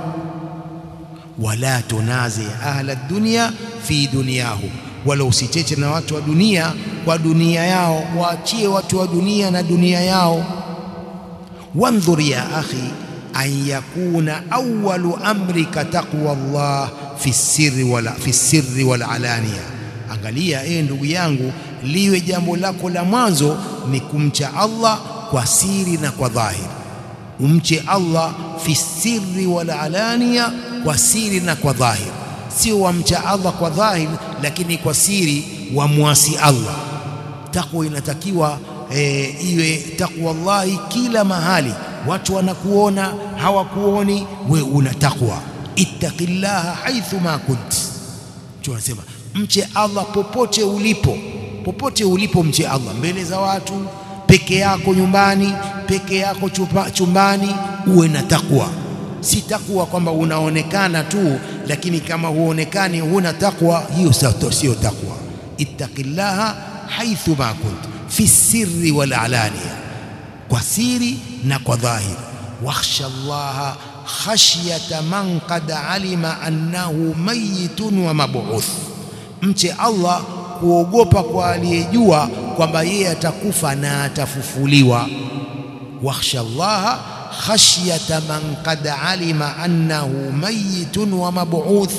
Wala tunazi ahla dunya fi dunyahum, wala usicheche na watu wa dunia kwa dunia yao, waachie watu wa dunia na dunia yao. Wandhur ya akhi an yakuna awwalu amrika taqwa Allah fi sirri wala fi sirri wal alania, angalia ee ndugu yangu, liwe jambo lako la mwanzo ni kumcha Allah kwa siri na kwa dhahiri. Umche Allah fi sirri wal alania, kwa siri na kwa dhahiri, sio wamcha Allah kwa dhahiri, lakini kwa siri wamwasi Allah. Takwa inatakiwa e, iwe takwa Allahi kila mahali, watu wanakuona hawakuoni, we una takwa ittaqillaha haithu ma kunt, tunasema mche Allah popote ulipo, popote ulipo mche Allah, mbele za watu, peke yako nyumbani, peke yako chupa, chumbani, uwe na takwa. Si takwa kwamba unaonekana tu, lakini kama huonekani huna takwa, hiyo sio takwa. Ittaqillaha haithu ma kunt fi sirri wal alania, kwa siri na kwa dhahiri. Wakhsha Allaha khashyata man qad alima annahu mayitun wa mabuuth, mche Allah kuogopa kwa aliyejua kwamba yeye atakufa na atafufuliwa. Wakhsha Allaha khashyata man qad alima annahu mayitun wa mabuuth,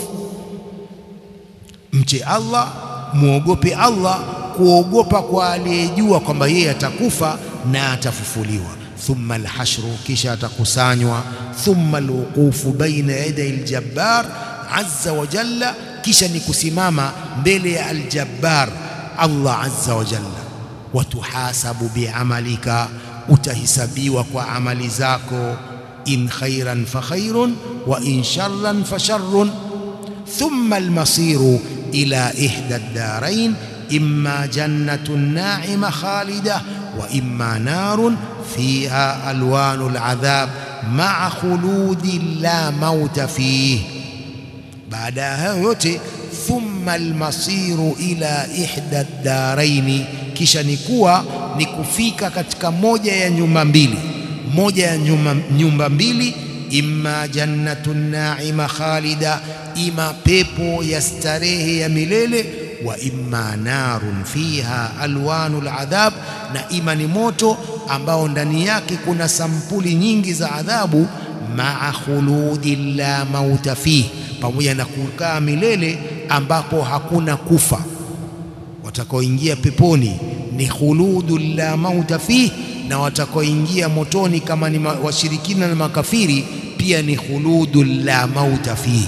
mche Allah, muogope Allah kuogopa kwa aliyejua kwamba yeye atakufa na atafufuliwa. Thumma alhashru, kisha atakusanywa. Thumma alwuqufu baina yaday aljabbar azza wa jalla, kisha ni kusimama mbele ya aljabbar Allah azza wa jalla. Watuhasabu biamalika, utahisabiwa kwa amali zako. In khairan fa khairun wa in sharran fa sharrun. Thumma almasiru ila ihda ad-darain imma jannatun na'ima khalida wa imma narun fiha alwanu aladhab maa khuludi la mauta fih. Baada ya hayo yote, thumma almasiru ila ihda daraini, kisha ni kuwa ni kufika katika moja ya nyumba mbili, moja ya nyumba, nyumba mbili, imma jannatun naima khalida, ima pepo ya starehe ya milele wa imma narun fiha alwanu aladhab, na ima ni moto ambao ndani yake kuna sampuli nyingi za adhabu maa khuludi la mauta fihi pamoja na kukaa milele ambapo hakuna kufa watakaoingia peponi ni khuludu la mauta fihi na watakaoingia motoni kama ni washirikina na makafiri pia ni khuludu la mauta fihi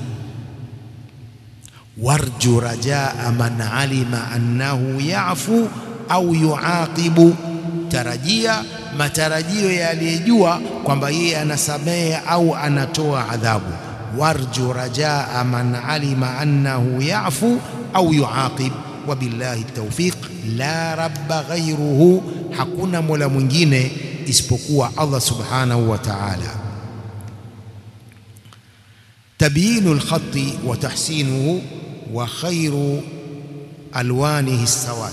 warju rajaa man alima annahu yafu au yuaqibu tarajia matarajio ya aliyejua kwamba yeye anasamehe au anatoa adhabu warju rajaa man alima annahu yafu au yuaqib wabillahi tawfiq la rabba ghayruhu hakuna mola mwingine isipokuwa Allah subhanahu wa ta'ala tabyinu alkhati wa tahsinuhu wa khayru alwanihi as-sawad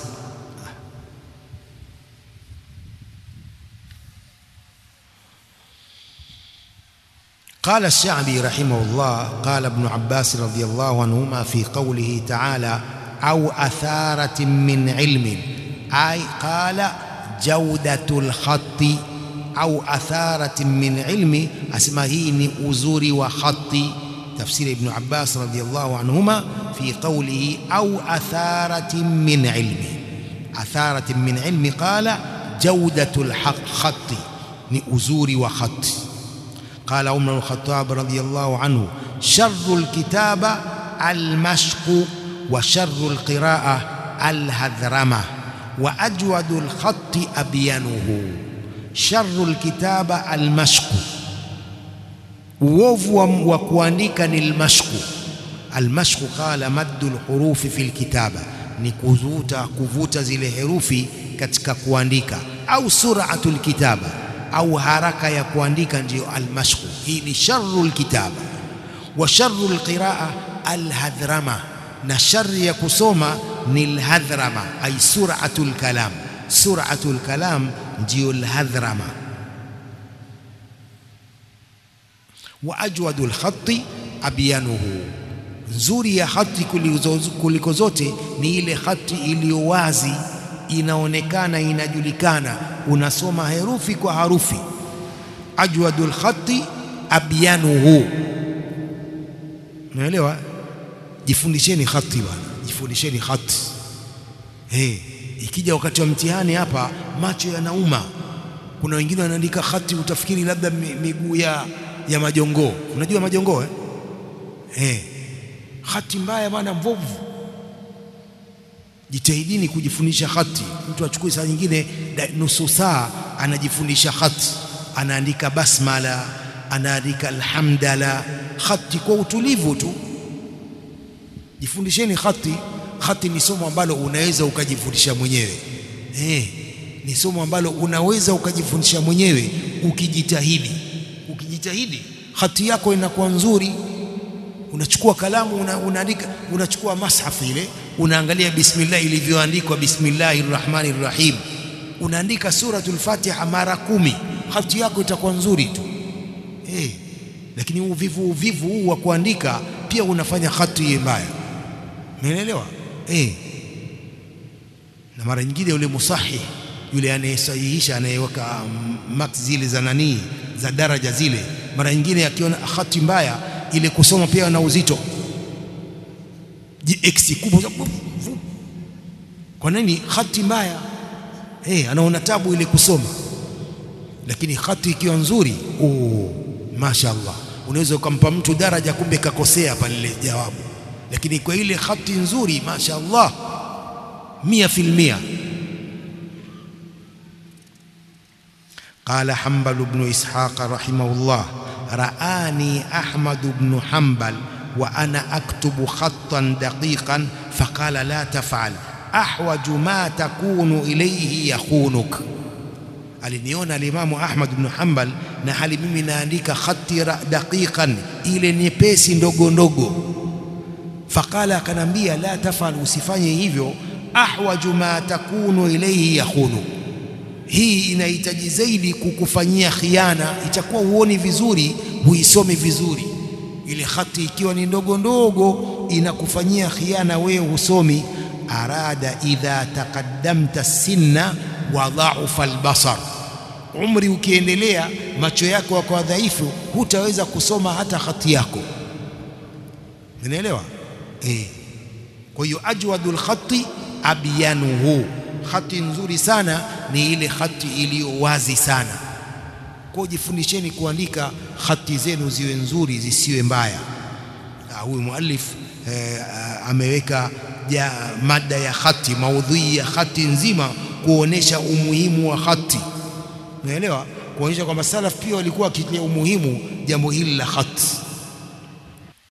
قال الشعبي رحمه الله قال ابن عباس رضي الله عنهما في قوله تعالى أو أثارة من علم أي قال جودة الخط أو أثارة من علم أسمه أزور وخط تفسير ابن عباس رضي الله عنهما في قوله أو أثارة من علم أثارة من علم قال جودة الحق خط أزور وخط قال عمر بن الخطاب رضي الله عنه شر الكتابة المشق وشر القراءة الهذرمة وأجود الخط أبينه شر الكتابة المشق uovu wa kuandika ni almashku almashku qala maddu alhurufi fi alkitaba ni kuvuta kuvuta zile herufi katika kuandika au sur'atu alkitaba au haraka ya kuandika ndiyo almashku hii ni sharru alkitaba wa sharru alqiraa alhadhrama na shari ya kusoma ni alhadhrama ay sur'atu alkalam sur'atu alkalam ndiyo alhadhrama wa ajwadu alkhatti abyanuhu nzuri ya hati kuliko zote ni ile hati iliyo wazi inaonekana inajulikana unasoma herufi kwa harufi ajwadul khatti abyanuhu unaelewa jifundisheni khati bwana jifundisheni khati hey, ikija wakati wa mtihani hapa macho yanauma kuna wengine wanaandika khati utafikiri labda miguu ya ya majongoo unajua majongoo eh hey, khati mbaya bwana mbovu jitahidini kujifundisha khati mtu achukue saa nyingine nusu saa anajifundisha khati anaandika basmala anaandika alhamdala khati kwa utulivu tu jifundisheni khati khati ni somo ambalo unaweza ukajifundisha mwenyewe eh ni somo ambalo unaweza ukajifundisha mwenyewe ukijitahidi ukijitahidi khati yako inakuwa nzuri unachukua kalamu una, unaandika unachukua mashafu ile unaangalia bismillah ilivyoandikwa bismillahir rahmanir rahim unaandika suratul fatiha mara kumi hati yako itakuwa nzuri tu eh lakini uvivu uvivu huu wa kuandika pia unafanya hati iwe mbaya umeelewa eh na mara nyingine yule musahih yule anayesahihisha anayeweka max zile za nani za daraja zile mara nyingine akiona hati mbaya ile kusoma pia na uzito x kubwa kwa nini hati mbaya eh anaona tabu ile kusoma lakini hati ikiwa nzuri oh mashaallah unaweza ukampa mtu daraja kumbe kakosea pale ile jawabu lakini kwa ile hati nzuri mashaallah mia filmia قال حنبل بن إسحاق رحمه الله رآني أحمد بن حنبل وأنا أكتب خطا دقيقا فقال لا تفعل أحوج ما تكون إليه يخونك aliniona alimamu Ahmad ibn Hanbal na hali mimi naandika khati daqiqan ile nyepesi ndogo ndogo faqala akanambia la tafal usifanye hivyo ahwaju ma takunu ilayhi yakhunu hii inahitaji zaidi kukufanyia khiana itakuwa uoni vizuri huisomi vizuri ile khati ikiwa ni ndogo ndogo inakufanyia khiana wewe husomi arada idha taqaddamta sinna wa dhaufa albasar umri ukiendelea macho yako yakawa dhaifu hutaweza kusoma hata hati yako unaelewa eh kwa hiyo ajwadul khatti abyanuhu khati nzuri sana ni ile khati iliyo wazi sana kwa jifundisheni kuandika khati zenu ziwe nzuri zisiwe mbaya huyu muallif eh, ameweka ja mada ya khati maudhui ya khati nzima kuonesha umuhimu wa khati unaelewa kuonyesha kwamba salaf pia walikuwa wakitilia umuhimu jambo hili la khati